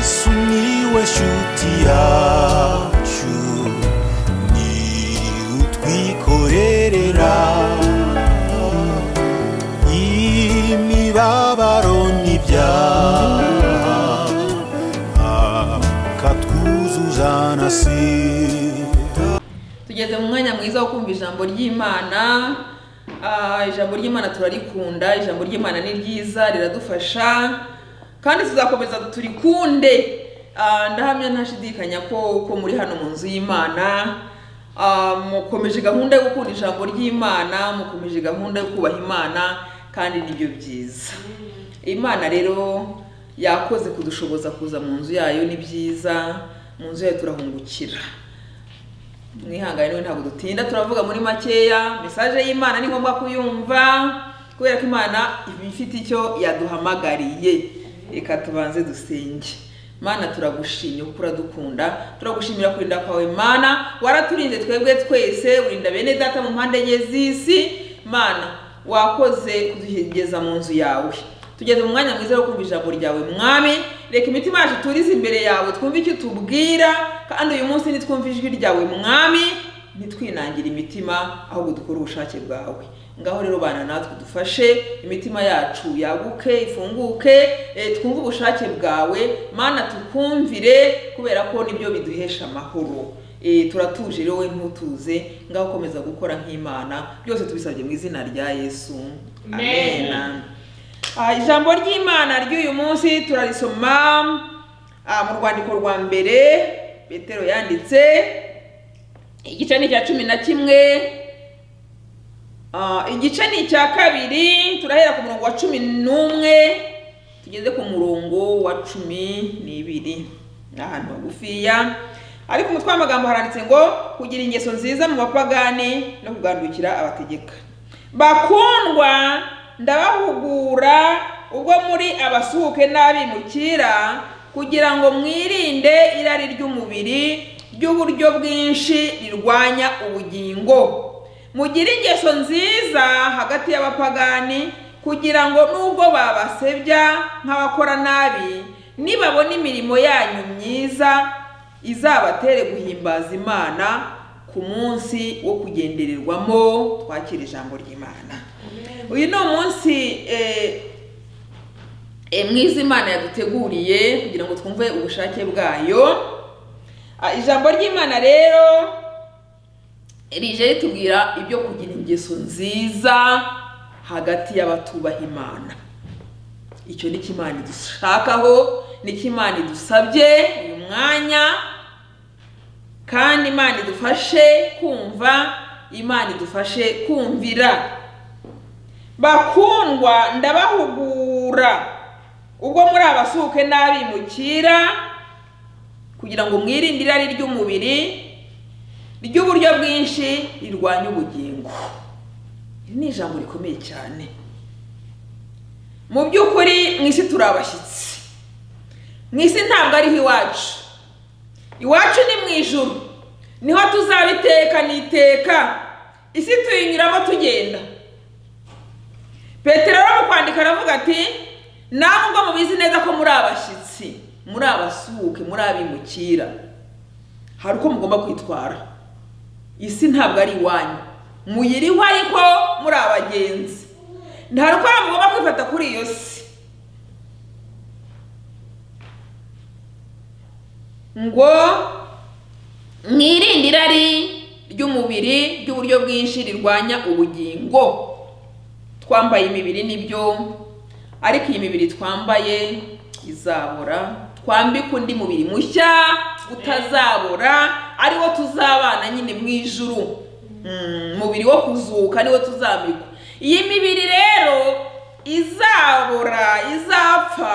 sumiłeś utiaciu ni utwikorerera imibabaro n'ibyaha akatwuzuza na sida tugeze mu mwanya mwiza wo kumva ijambo ry'imana Ah, ijambo ry'imana turarikunda ijambo ry'imana ni ryiza riradufasha kandi tuzakomeza turikunde Ah, ndahamya ntashidikanya ko ko muri hano mu nzu y'imana Ah, mukomeje gahunda yo gukunda ijambo ry'imana mukomeje gahunda yo kubaha imana kandi nibyo byiza imana rero yakoze kudushoboza kuza mu nzu yayo ni byiza mu nzu yayo turahungukira mwihangane niwe ntabwo dutinda turavuga muri makeya mesaje y'imana ni ngombwa kuyumva kubera ko imana iba ifite icyo yaduhamagariye reka tubanze dusenge mana turagushimye kuko uradukunda turagushimira kurinda kwawe mana waraturinze twebwe twese urinda bene data mu mpande enye z'isi mana wakoze kudugeza mu nzu yawe tugeze mu mwanya mwiza wo kumva ijambo ryawe mwami reka imitima yacu turize imbere yawe twumve icyo utubwira kandi uyu munsi nitwumve ijwi ryawe mwami ntitwinangire imitima ahubwo dukore ubushake bwawe ngaho rero bana natwe dufashe imitima yacu yaguke ifunguke eh, twumve ubushake bwawe mana tukumvire kubera ko nibyo biduhesha amahoro Eh, turatuje rero we ntutuze ngaho ukomeza gukora nk'imana byose tubisabye mu izina rya yesu Amen. amen. Ah, ijambo ry'imana ry'uyu munsi turarisoma ah, mu rwandiko rwa mbere petero yanditse igice ni icya cumi na kimwe Ah, igice ni icya kabiri turahera ku murongo wa cumi n'umwe tugeze ku murongo wa cumi n'ibiri ni ahantu hagufiya ariko umutwe w'amagambo haranditse ngo kugira ingeso nziza mu bapagani no kugandukira abategeka bakundwa ndabahugura ubwo muri abasuhuke n'abimukira kugira ngo mwirinde irari ry'umubiri ry'uburyo bwinshi rirwanya ubugingo mugire ingeso nziza hagati y'abapagani kugira ngo nubwo babasebya nk'abakora nabi nibabona imirimo yanyu myiza izabatere guhimbaza imana ku munsi wo kugendererwamo twakira ijambo ry'imana uyu ni umunsi eh, eh, mwiza imana yaduteguriye kugira ngo twumve ubushake bwayo Ah, ijambo ry'imana rero rije ritubwira ibyo kugira ingeso nziza hagati y'abatubaha imana icyo ni cyo imana idushakaho ni cyo imana idusabye uyu mwanya kandi imana idufashe kumva imana idufashe kumvira bakundwa ndabahugura ubwo muri abasuhuke n'abimukira kugira ngo mwirinde irari ry'umubiri ry'uburyo bwinshi rirwanya ubugingo iri ni ijambo rikomeye cyane mu by'ukuri mu isi turi abashyitsi mu isi ntabwo ariho iwacu iwacu ni mu ijuru niho tuzabiteka n'iteka isi tuyinyuramo tugenda petero mu kwandika aravuga ati namwe ubwo mubizi neza ko muri abashyitsi muri abasuhuke muri abimukira hari uko mugomba kwitwara isi ntabwo ari iwanyu muyiriho ariko muri abagenzi hari uko mugomba kwifata kuri iyo si ngo mwirinde irari ry'umubiri ry'uburyo bwinshi rirwanya ubugingo twambaye imibiri nibyo ariko iyi mibiri twambaye izabora twambike undi mubiri mushya utazabora ariwo tuzabana nyine mu ijuru Mm, umubiri wo kuzuka niwo tuzambikwa iyi mibiri rero izabora izapfa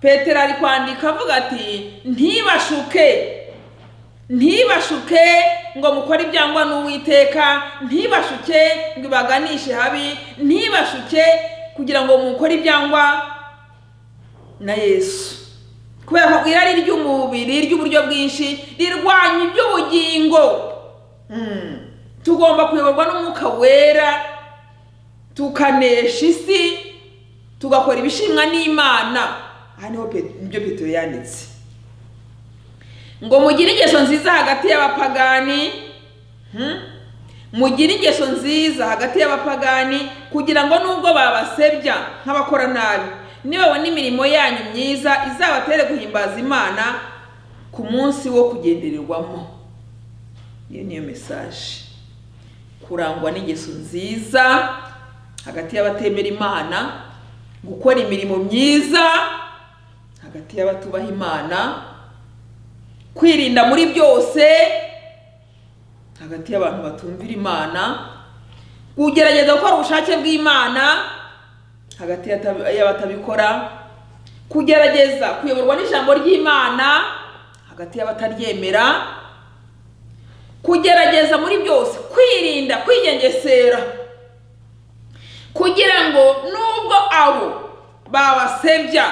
petero ari kwandika avuga ati ntibashuke ntibashuke ngo mukore ibyangwa n'uwiteka ntibashuke ngo ibaganishe habi ntibashuke kugira ngo mukore ibyangwa na yesu kubera ko irari ry'umubiri ry'uburyo bwinshi rirwanya iby'ubugingo Mm. tugomba kuyoborwa n'umwuka wera tukanesha isi tugakora ibishimwa n'imana aha niho pe- nibyo petero yanditse ngo mugire ingeso nziza hagati y'abapagani hmm? mugire ingeso nziza hagati y'abapagani kugira ngo nubwo babasebya nk'abakora nabi nibabona imirimo yanyu myiza izabatere guhimbaza imana ku munsi wo kugendererwamo iyo niyo mesaje kurangwa n'ingeso nziza hagati y'abatemera imana gukora imirimo myiza hagati y'abatubaha imana kwirinda muri byose hagati y'abantu batumvira imana kugerageza gukora ubushake bw'imana hagati y'ata- y'abatabikora kugerageza kuyoborwa n'ijambo ry'imana hagati y'abataryemera kugerageza muri byose kwirinda kwigengesera kugira ngo nubwo abo babasebya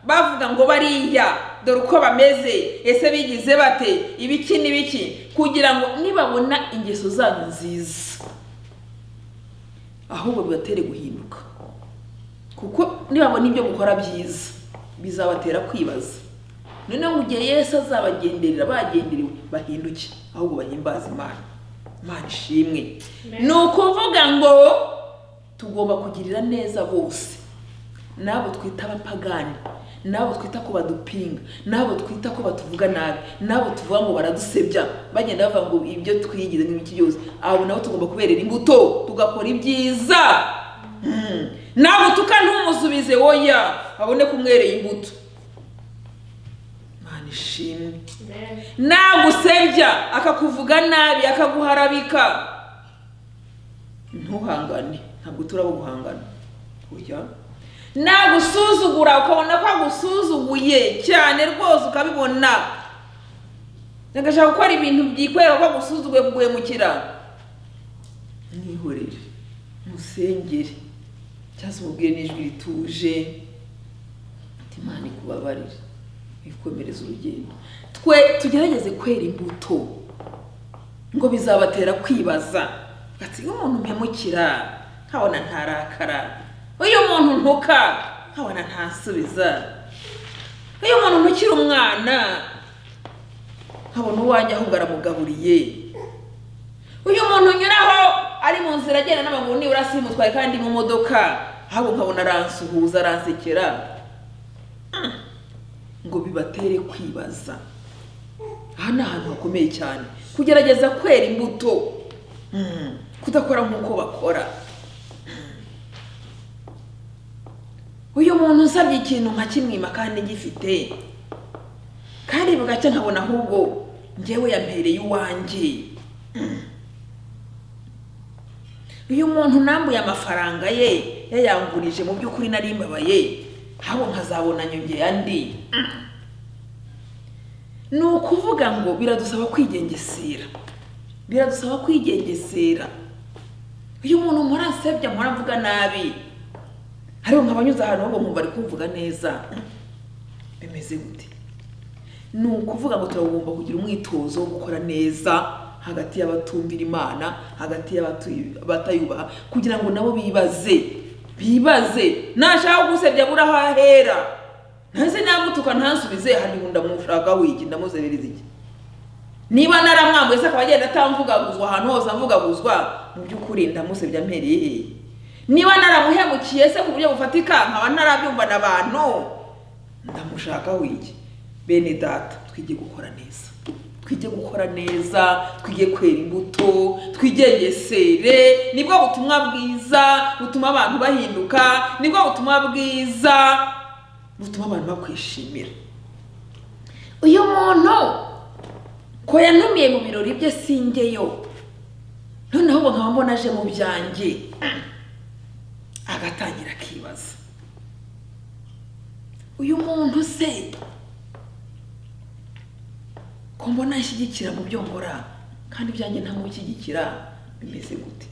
bavuga ngo bariya dore uko bameze ese bigize bate ibiki n'ibiki kugira ngo nibabona ingeso zanyu nziza ahubwo bibatere guhinduka kuko nibabona ibyo mukora byiza bizabatera kwibaza noneho mu gihe yesu azabagenderera bagenderewe bahinduke ahubwo bahimbaze imana imana ishimwe ni ukuvuga ngo tugomba kugirira neza bose n'abo twita abapagani n'abo twita ko badupinga n'abo twita ko batuvuga nabi n'abo tuvuga ngo baradusebya bagenda bavuga ngo ibyo twigize n'ibiki byose abo nabo tugomba kuberera imbuto tugakora ibyiza Mm. nabutuka ntumusubize woya abone kumwereye imbuto mana ishimwe nagusebya akakuvuga nabi akaguharabika ntuhangane ntabwo turabo guhangana oya nagusuzugura ukabona ko agusuzuguye cyane rwose ukabibona agashaka gukora ibintu byikwereka ko agusuzuguye kuguhemukira mwihorere musengere cyangwa se umubwire n'ijwi rituje ati imana ikubabarire ikomereza urugendo twe tugerageze kwera imbuto ngo bizabatera kwibaza ati uyu muntu mpemukira nkabona ntarakara uyu muntu ntuka nkabona ntasubiza uyu muntu ntukiri umwana nkabona uwanjye ahubwo aramugaburiye uyu muntu unyuraho ari mu nzira agenda n'amaguru nibura simutwaye kandi mu modoka ahubwo nkabona aransuhuza aransekera Mm. ngo bibatere kwibaza aha ni ahantu hakomeye cyane kugerageza kwera imbuto Mm. kudakora nk'uko bakora uyu muntu usabye ikintu nkakimwima kandi gifite kandi bugacya nkabona ahubwo njyewe yampereye iwanjye uyu muntu nambuye amafaranga ye yayangurije mu by'ukuri nari mbabaye habo nkazabona nyongera andi ni ukuvuga ngo biradusaba kwigengesera biradusaba kwigengesera uyu muntu muransebya muramvuga nabi ariko nkabanyuze ahantu ahubwo nkumva ari kumvuga neza bimeze gute ni ukuvuga ngo turagomba kugira umwitozo wo gukora neza hagati y'abatumvira imana hagati y'abatu- abatayubaha kugira ngo nabo bibaze bibaze nashaka gusebya buri aho ahera ntase namutuka ntansubize hari ubu ndamushakaho iki ndamuzerereza iki niba naramwambuye se akaba agenda atamvugaguzwa ahantu hose amvugaguzwa mu by'ukuri ndamusebya mpereye hehe niba naramuhemukiye se ku buryo bufatika nkaba ntarabyumva n'abantu ndamushakaho iki bene data twige gukora neza twige gukora neza twige kwera imbuto twigengesere nibwo butumwa bwiza butuma abantu bahinduka nibwo butumwa bwiza butuma abantu bakwishimira uyu muntu ko yantumiye mu birori bye singeyo noneho ubu nkaba mbona aje mu byanjye agatangira akibaza uyu muntu se ko mbona anshyigikira mu byo nkora kandi ibyanjye ntamushyigikira bimeze gute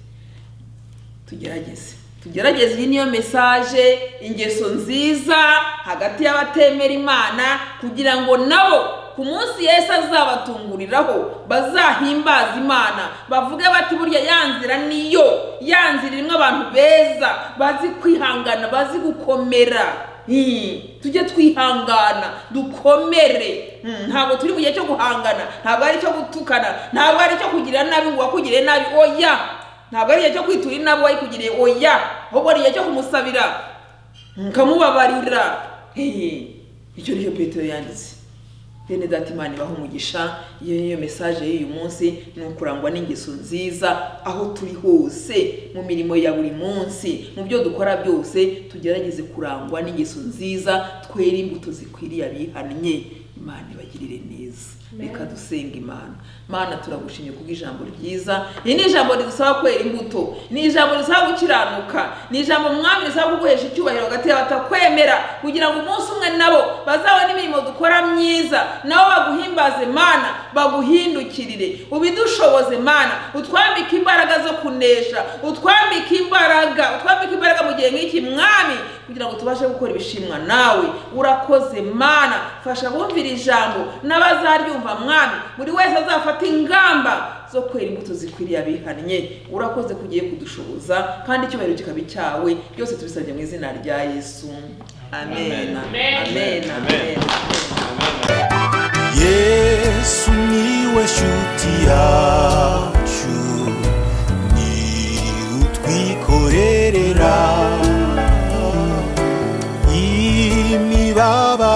tugerageze tugerageze iyi niyo mesaje ingeso nziza hagati y'abatemera imana kugira ngo nabo ku munsi yesu azabatunguriraho bazahimbaze imana bavuge bati burya ya nzira niyo ya nzira irimo abantu beza bazi kwihangana bazi gukomera Hmm, tujye twihangana dukomere Hmm, ntabwo turi mu gihe cyo guhangana ntabwo ari icyo gutukana ntabwo ari icyo kugira nabi ngo uwakugiriye nabi oya ntabwo ari igihe cyo kwitura inabi uwayikugiriye oya ahubwo ni igihe cyo kumusabira mukamubabarira Hehe, icyo ni cyo petero yanditse bene data imana ibaha umugisha iyo niyo mesaje y'uyu munsi ni ukurangwa n'ingeso nziza aho turi hose mu mirimo ya buri munsi mu byo dukora byose tugerageze kurangwa n'ingeso nziza twere imbuto zikwiriye abihannye imana ibagirire neza reka dusenga imana mana turagushimye kubw'ijambo ryiza iri ni ijambo ridusaba kwera imbuto ni ijambo risaba gukiranuka ni ijambo mwami risaba kuguhesha icyubahiro hagati y'abatakwemera kugira ngo umunsi umwe nabo bazabone imirimo dukora myiza nabo baguhimbaze mana baguhindukirire ubidushoboze mana utwambike imbaraga zo kunesha utwambike imbaraga utwambike imbaraga mu gihe nk'iki mwami kugira ngo tubashe gukora ibishimwa nawe urakoze mana fasha bumvira ijambo n'abazaryumva mwami buri wese azafata ingamba zo kwera imbuto zikwiriye abihannye urakoze ko ugiye kudushoboza kandi icyubahiro kikaba icyawe byose tubisabye mu izina rya yesu amen Amen. amen amen yesu niwe nshuti yacu ni utwikorerera imibabaro